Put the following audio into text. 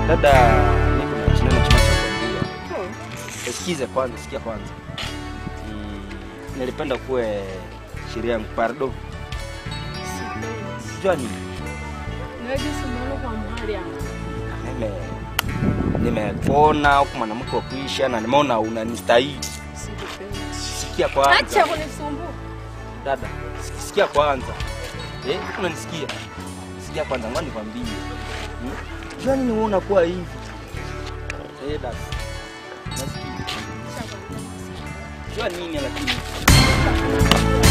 Dada, niko na chinano chima cha kuambia. Sikize kwanza, sikia kwanza. Mm, nilipenda kuwe sheria yangu pardo. Jua nini? Nime nimekuona huku mwanamke wa kuisha na nimeona unanistahili. Sikia kwanza. Acha kunisumbua. Dada, sikia kwanza. Eh, unanisikia? Sikia kwanza, ngoja nikwambie. Hmm? Jua nini wewe unakuwa hivi? Eh, dada. Nasikia. Jua nini lakini?